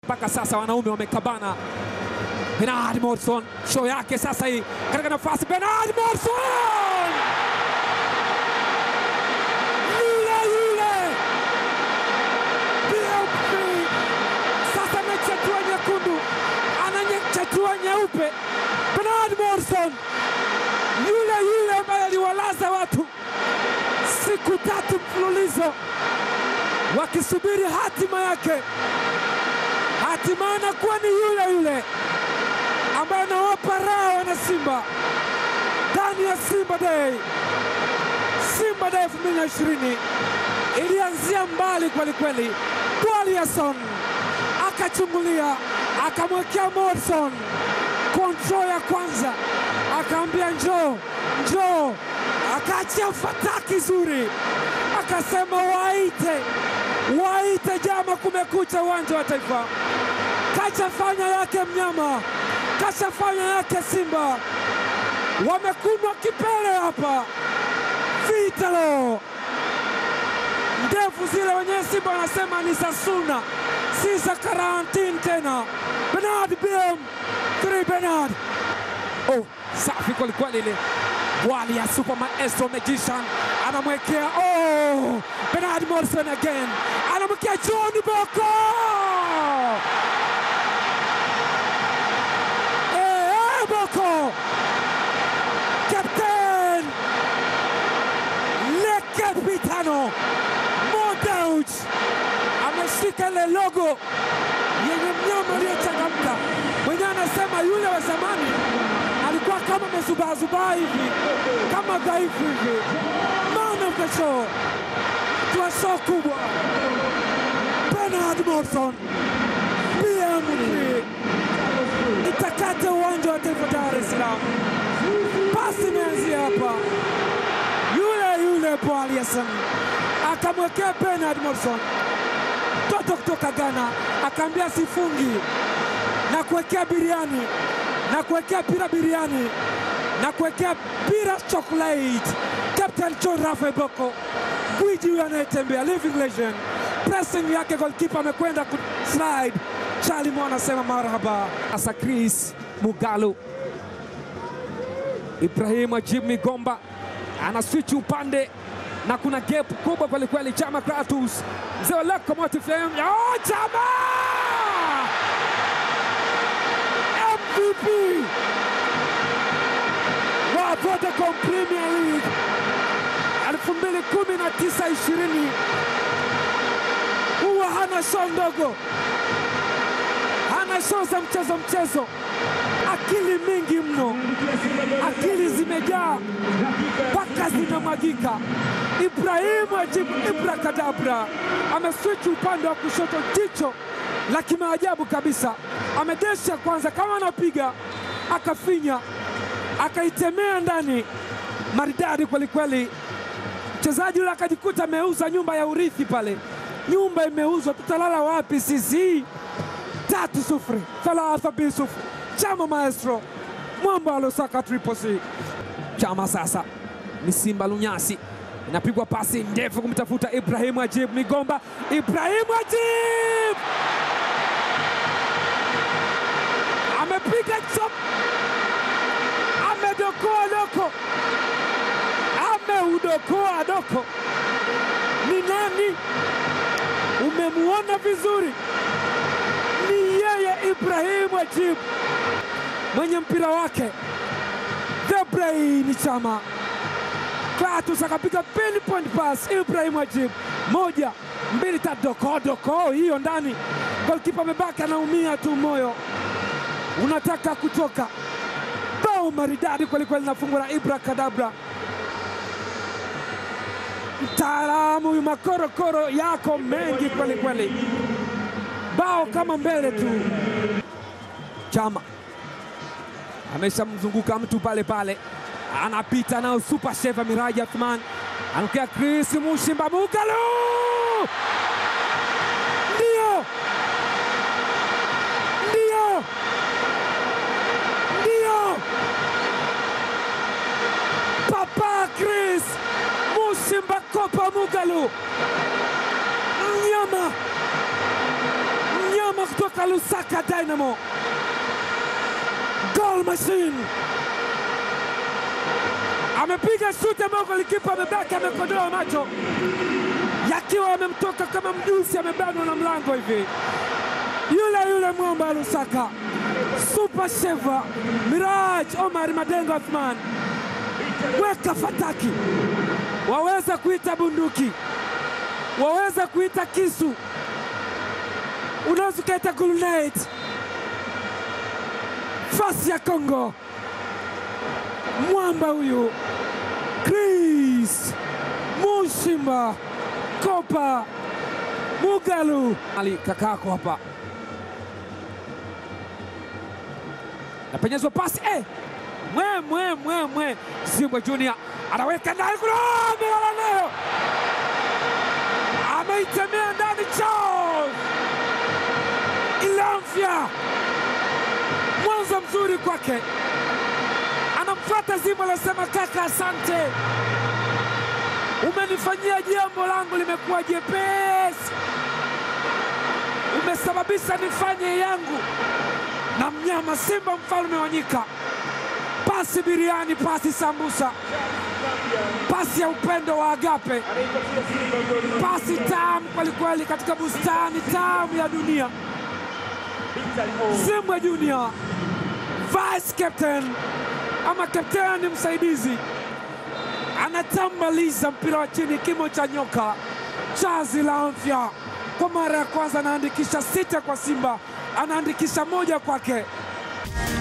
mpaka sasa wanaume wamekabana. Bernard Morrison show yake sasa hii katika nafasi, Bernard Morrison yule yule BMP sasa amechatua nyekundu, anachatua nyeupe. Bernard Morrison yule yule ambaye aliwalaza watu siku tatu mfululizo wakisubiri hatima yake, hatima anakuwa ni yule yule ambaye anawapa raha wana Simba ndani ya Simba Day. Simba Day 2020 ilianzia mbali kweli kweli. Gwaliason akachungulia, akamwekea Morrison kontrol ya kwanza, akaambia njoo njoo, akaachia fataki zuri, akasema waite waite jama, kumekucha uwanja wa Taifa. Kachafanya yake mnyama, kachafanya yake Simba, wamekunwa kipele hapa. Vitalo ndefu zile, wenyewe Simba wanasema ni za suna, si za karantini tena. Bernard BM 3 Bernard, oh, safi kwelikweli ile wali ya super maestro magician anamwekea oh, Bernard Morrison again anamwekea John Boko eh, eh, Boko captain le capitano Modauch ameshika ile logo yenye mnyama aliyechangamka mwenyewe anasema yule wa zamani alikuwa kama amezubaazubaa hivi kama dhaifu hivi. Man of the show, twa show kubwa, Bernard Morrison BM3 itakate uwanja wa Taifa Dar es Salaam. Pasi imeanzia hapa, yule yule Paul Yassin akamwekea Bernard Morrison, mtoto kutoka Ghana, akaambia sifungi na kuwekea biriani na kuwekea pira biriani na kuwekea pira chocolate. Captain John Rafael Boko, gwiji huyo anayetembea, living legend, pressing yake, goalkeeper amekwenda ku slide. Charlie Mo anasema marhaba. Sasa Chris Mugalu, Ibrahim Ajib Migomba ana switch upande na kuna gap kubwa kwelikweli. Chama Kratus, mzee wa Locomotive Flame. Oh, Chama MVP wa Vodacom Premier League 2019-20 huwa hana show ndogo, hana show za mchezo mchezo, akili mingi mno, akili zimejaa mpaka zinamwagika. Ibrahimu Ajibu Ibrakadabra ameswichi upande wa kushoto, jicho la kimaajabu kabisa, amedesha kwanza kama anapiga, akafinya akaitemea ndani, maridadi kwelikweli. Mchezaji yule akajikuta ameuza nyumba ya urithi pale, nyumba imeuzwa, tutalala wapi sisi? tatu sufuri, thalatha bi sufuri. Chama maestro mwamba alosaka triple C. Chama sasa ni Simba Lunyasi, inapigwa pasi ndefu kumtafuta Ibrahimu Ajib Migomba. Ibrahimu Ajib amepiga chop, amedokoa doko, ameudokoa doko. Ni nani? Umemuona vizuri? Ni yeye Ibrahimu Ajib mwenye mpira wake the brain Chama Kratos akapiga pinpoint pass Ibrahim Ajib, moja mbili tatu, doko doko, hiyo ndani. Golkipa amebaki anaumia tu, moyo unataka kutoka. Bao maridadi kwelikweli, nafungwa na Ibra Kadabra, mtaalamu huyu, makorokoro yako mengi kwelikweli, bao kama mbele tu. Chama ameshamzunguka mtu pale pale, anapita nao super sheva Miraji Athman, anakia Chris Mushimba Mugalu, ndio ndio ndio, Papa Chris Mushimba Kopa Mugalu, mnyama mnyama kutoka kutoka Lusaka Dynamo, goal machine, amepiga shuti ambayo golikipa amebaki amekodoa macho yakiwa yamemtoka kama mjusi, amebanwa na mlango hivi. Yule yule mwamba wa Lusaka, super sheva Miraj Omar Madengo Athman, weka fataki, waweza kuita bunduki, waweza kuita kisu, unaweza ukaita grenade. Fasi ya Kongo, mwamba huyu Chris Mushimba Kopa Mugalu ali kakako hapa, napenyezwa pasi eh! mwe mwe mwe mwe Zimbwe Junior anaweka ndani kule, amelala nayo, ameitemea ndani Charles Ilamfya, mwanzo mzuri kwake, anamfuata Zimbwe, anasema kaka, asante umenifanyia jambo langu limekuwa jepesi, umesababisha nifanye yangu na mnyama Simba mfalme wa nyika. Pasi biriani, pasi sambusa, pasi ya upendo wa agape, pasi tamu kwelikweli katika bustani tamu ya dunia. Zimbwe Junior vice captain ama kapteni msaidizi anatambaliza mpira wa chini, kimo cha nyoka. Chazi la Amfya kwa mara ya kwanza anaandikisha sita kwa Simba, anaandikisha moja kwake.